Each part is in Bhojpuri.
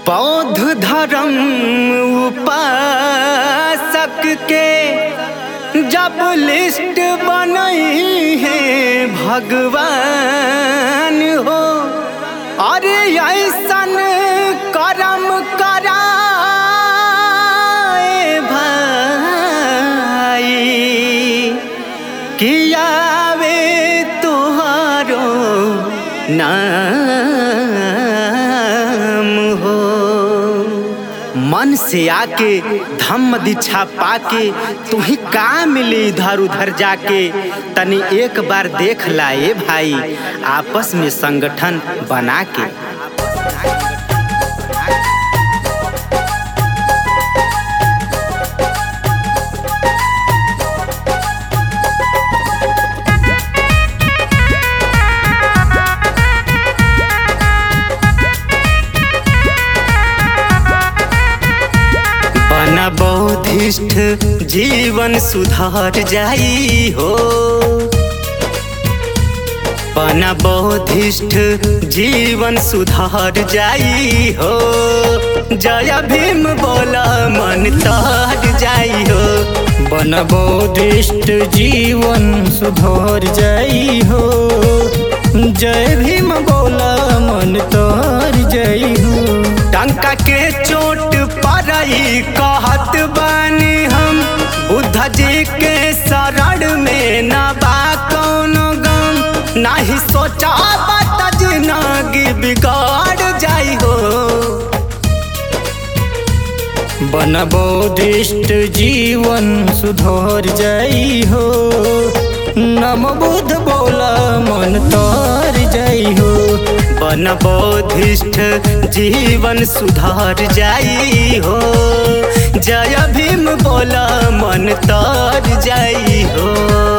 बौद्ध धर्म उपासक के जब लिस्ट बनई है भगवान हो अरे ऐसन करम कराए भाई कियावे तुहारो नाम हो मन से आके धम्म दीक्षा पाके तुम्ही का मिली इधर उधर जाके तनी एक बार देख लाए भाई आपस में संगठन बना के बना बौद्धिष्ठ जीवन सुधार जाई हो बना बौद्धिष्ठ जीवन सुधार जाई हो जय भीम बोला मन तार जाई हो बन बौद्धिष्ट जीवन सुधर जाई हो जय भीम बोला मन तर जाई हो टंका के चोट परई कहत बानी हम बुद्ध जी के शरण में न बा कौनो गम नाही सोचा बात जिंदगी बिगाड़ जाई हो बन बौद्धिष्ट जीवन सुधर जाई हो नम बुद्ध बोला मन तर जाई हो बन बौद्धिष्ठ जीवन सुधार जाई हो जय भीम बोला मन तर जाई हो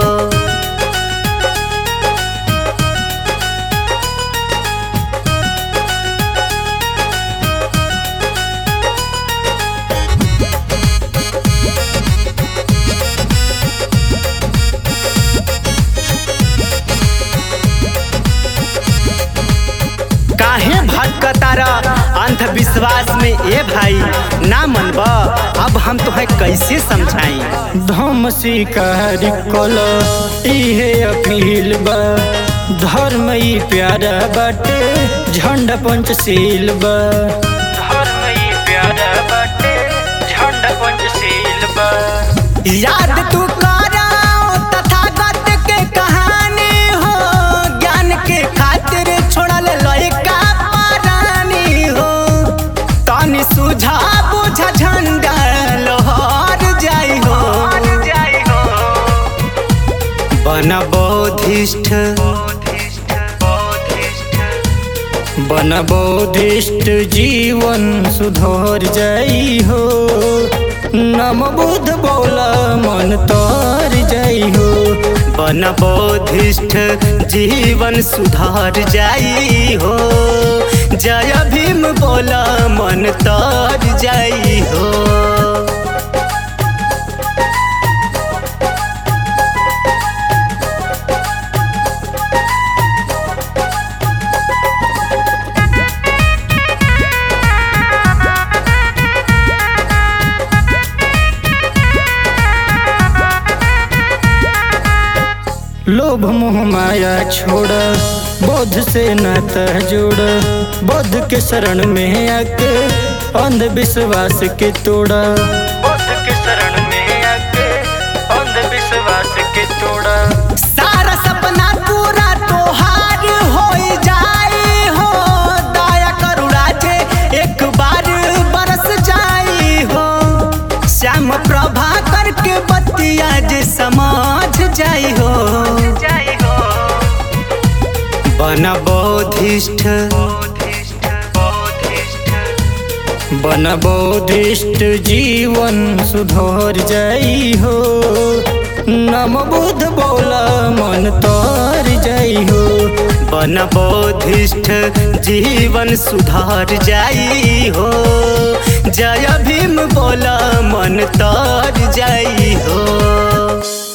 काहे भटकतारा अंधविश्वास में ए भाई ना मनबा अब हम तुम्हें कैसे समझाई धम शिकार कल इहे अपील बा धर्म ई प्यारा बाटे झंडा पंचशील बा धर्म ई प्यारा बाटे झंडा पंचशील बा याद तू कराओ तथागत के कहानी हो ज्ञान के खातिर छोड़ल लइका पारानी हो तनी सुझा बुझा झंडा लोहर जाई हो बन बौद्धिष्ठ बन बौद्धिष्ट जीवन सुधर जाई हो नम बुद्ध बोला मन तर जाई हो बन बौद्धिष्ठ जीवन सुधार जाई हो जय भीम बोला मन तर जाई हो लोभ मोह माया छोड़ बोध से नाता जोड़ बोध के शरण में आके अंधविश्वास के तोड़ा बोध के शरण में आके अंधविश्वास के तोड़ा सारा सपना पूरा तोहार हो जाई हो दया करुणा जे एक बार बरस जाई हो श्याम प्रभा करके बतिया जे समझ जाई हो बन बौद्धिष्ठ बन बौद्धिष्ट जीवन सुधर जाई हो नम बुद्ध बोला मन तर जाई हो बन बौद्धिष्ठ जीवन सुधार जाई हो जय भीम बोला मन तर जाई हो